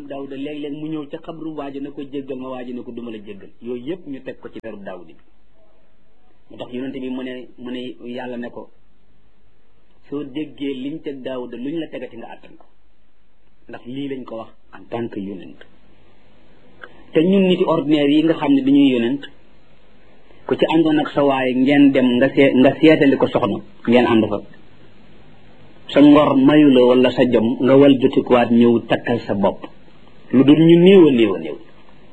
daawuda léeg-léeg mu ñëw ca xabru waaji ne ko jéggal ma waaji ne ko duma la jéggal yooyu yëpp ñu teg ko ci derub daawudi bi mu tax yonente bi mu ne mu ne yàlla ne ko soo déggee liñ teg daawuda luñ la tegati nga àttan ko ndax lii lañ ko wax en tant que yonent te ñun niti ordinaire yi nga xam ne dañuy yonent ku ci àndoon ak sa waaye ngeen dem nga see nga seetali ko soxna ngeen ànd fa sa ngor mayu la wala sa jom nga wal jotikuwaat ñëw takkal sa bopp lu dul ñu néew a néew a néew